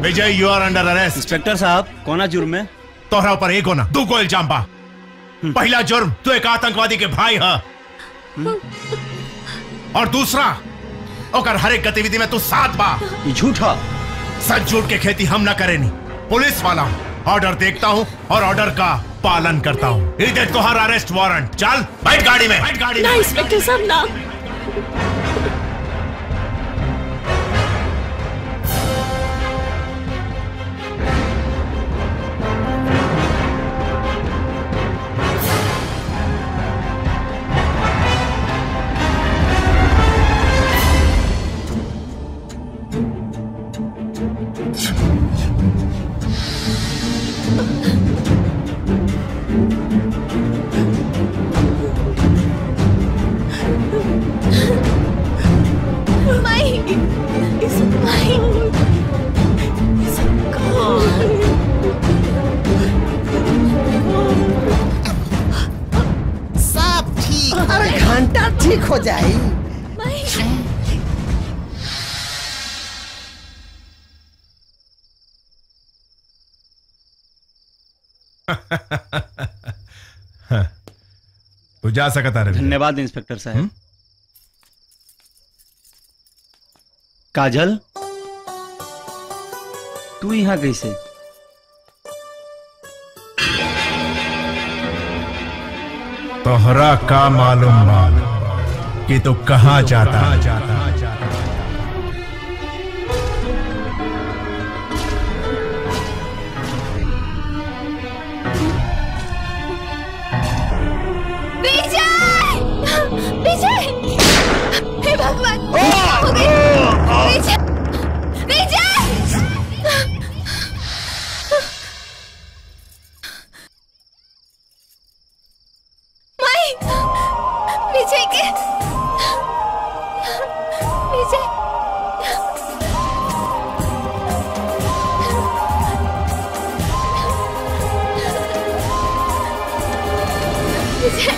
Vijay you are under arrest inspector साहब कोना जुर्म में तोहरा ऊपर एक होना दू को इल्जाम बा पहला जुर्म तू एक आतंकवादी के भाई है और दूसरा ओकर हर एक गतिविधि में तू साथ बा ये झूठा सच झूठ के खेती हम ना करेनी पुलिस वाला हूँ ऑर्डर देखता हूँ और ऑर्डर का पालन करता हूँ ये देख तुम्हारा अरेस्ट वारंट चल बैठ गाड़ी में बैठ गाड़ी ना में इंस्पेक्टर साहब ना Mike! It's Mike! It's gone! सब ठीक अरे घंटा ठीक हो जाए Mike! तू जा सकता रवि धन्यवाद इंस्पेक्टर साहब काजल तू यहाँ कैसे तोहरा का मालूम बा कि तू कहाँ जाता विजय! विजय! हे भगवान! क्या हो गई? विजय! विजय! माइक! विजय के विजय विजय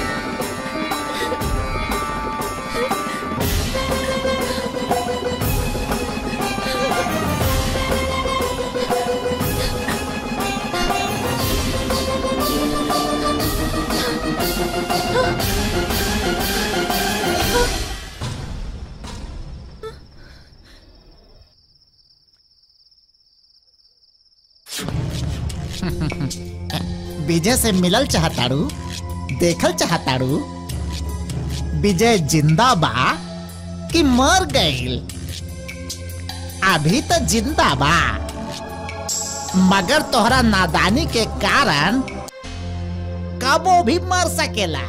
विजय से मिलल चाहताड़ू देखल चाहताड़ू विजय जिंदा बा कि मर गईल अभी तो जिंदा बा मगर तोहरा नादानी के कारण कबो भी मर सकेला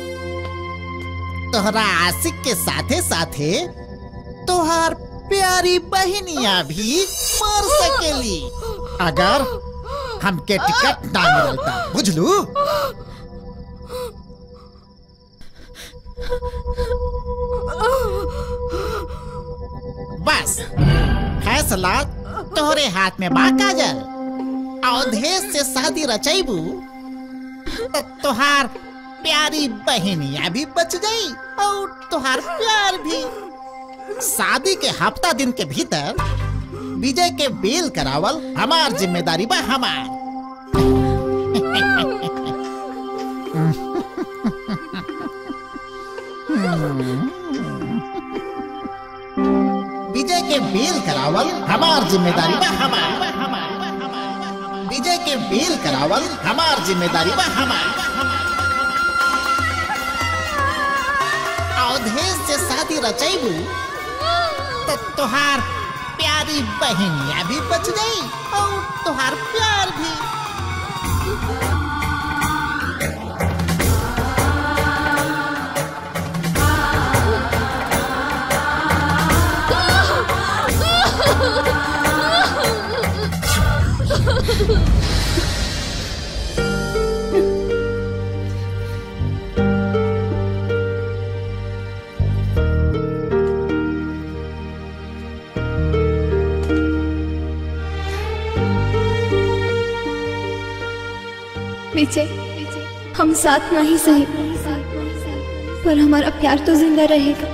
तोहरा आशिक के साथे साथे तोहार प्यारी बहनिया भी मर सकेली अगर हमके टिकट ना मिलता बुझलू बस फैसला तोहरे हाथ में बा काजल अवधेश से शादी रचैबू तो तोहार प्यारी बहनिया भी बच गई और तोहार प्यार भी शादी के हफ्ता दिन के भीतर विजय के बेल करावल हमार जिम्मेदारी बा हमार विजय के बेल करावल हमार जिम्मेदारी बा हमार विजय के बेल करावल हमार जिम्मेदारी बा हमार अवधेश से शादी रचैबू तो तोहार प्यारी बहनिया भी बच गई और तोहार प्यार भी विजय हम साथ नहीं सही पर हमारा प्यार तो जिंदा रहेगा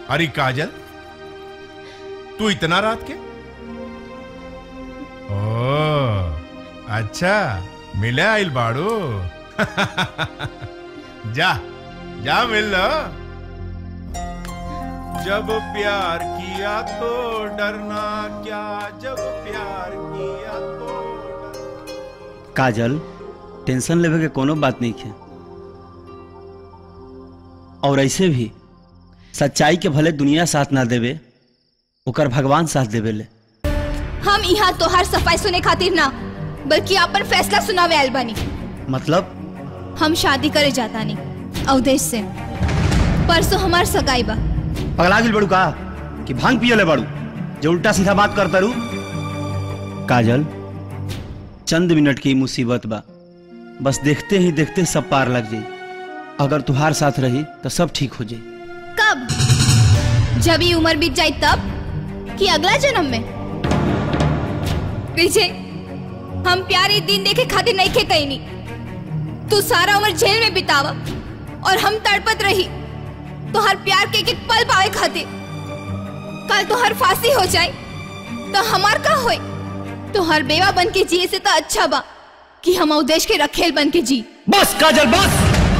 अरे काजल तू इतना रात के ओ अच्छा मिले आइल बाड़ू जा जा मिल लो जब प्यार किया तो डरना क्या जब प्यार किया तो डरना काजल टेंशन लेवे के कोनो बात नहीं है और ऐसे भी सच्चाई के भले दुनिया साथ ना देवे ओकर भगवान साथ देवे ले हम यहाँ तोहार सफाई सुने खातिर ना बल्कि अपन फैसला सुनावे आयल बानी मतलब हम शादी करे जाता नहीं अवधेश से परसों हमार सगाई बा पगला गिल बड़ू का कि भांग पिए ले बड़ू जो उल्टा सीधा बात करता रू काजल चंद मिनट की मुसीबत बा बस देखते ही देखते सब पार लग जाई अगर तुहार साथ रही तो सब ठीक हो जाई कब जब ये उम्र बीत जाए तब कि अगला जन्म में विजय हम प्यारे दिन देखे खातिर नहीं खे कहीं नहीं तू सारा उम्र जेल में बितावा और हम तड़पत रही तो हर प्यार के एक एक पल पाए खातिर कल तो हर फांसी हो जाए तो हमार का होए तो हर बेवा बन के जिए से तो अच्छा बा कि हम उदेश के रखेल बन के जी बस काजल बस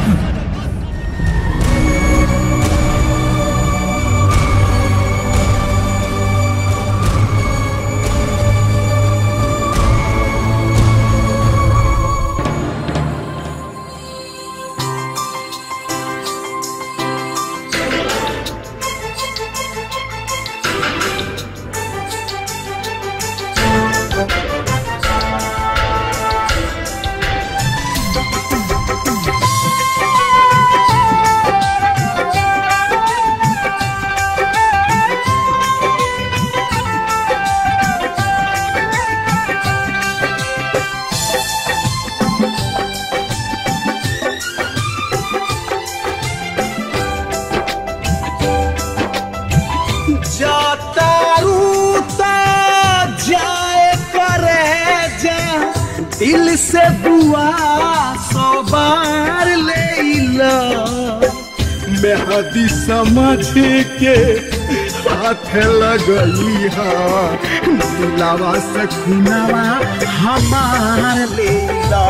जातारू ता जाए करे जा दिल से दुआ सौ बार ले ला मेहदी समझ के हाथ लगई हा दिलावा से खुनावा हमार लेला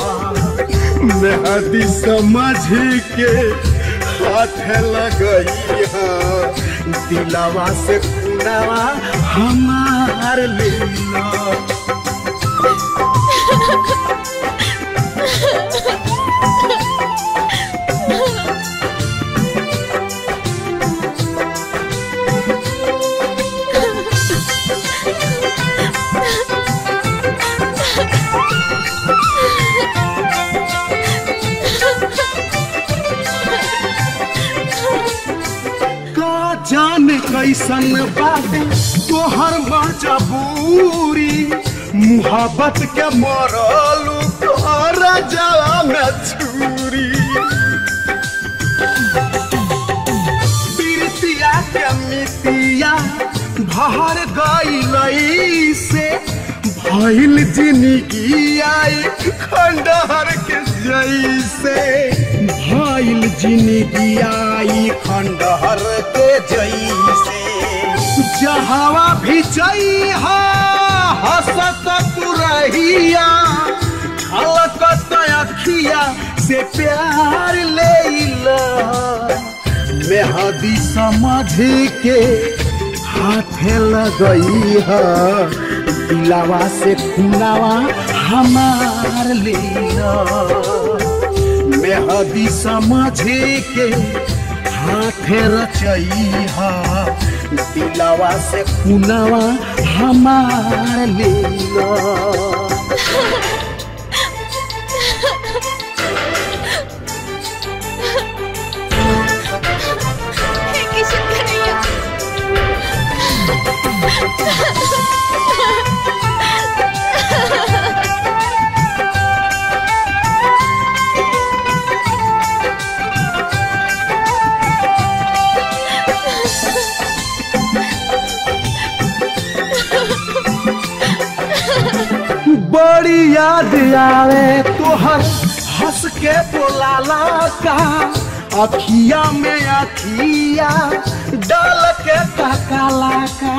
मेहदी समझ के हाथ लगई हा दिलावा से खुनावा हमार लेला का जाने कैसन बाबू तोहर मजबूरी मुहब्बत के मरलू तोहर जवा में छुरी पीरतिया के मितिया भर गई से भइल जिंदगी आई खंडहर के जैसे भइल जिंदगी आई खंडहर के जैसे जहावा भी जई हसत पुरहिया छलकत अखिया से प्यार ले मेहदी समझ के हाथे लगई है दिलावा से खुनावा हमार लेला मेहदी समझ के हाथे रचई है दिलावा से खुनावा हमार लेला किशन कन्हैया बड़ी याद आवे तोहर हंस के बोलाला का अखिया में अखिया डाल के तकाला का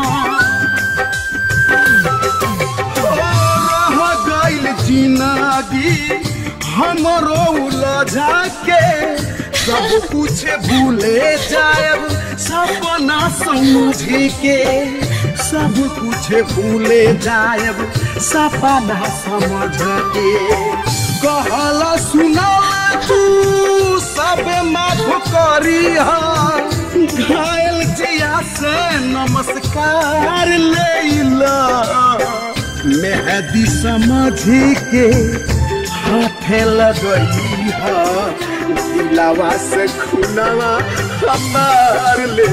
रह गइल जिंदगी हमरो उलझा के सब कुछ भूले जाएब सपना समझ के सब कुछ भूले जाएब सपना समझ के कहला सुना तू सब माफ करी घायल जिया से नमस्कार ले मेहदी समझ के हाथे लगई है दिलावा से खुनावा हमार ले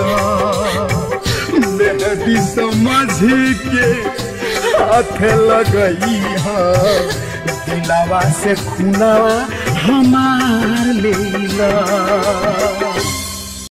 मेहदी समझ के हाथे लगई है दिलावा से खुनावा हमार ले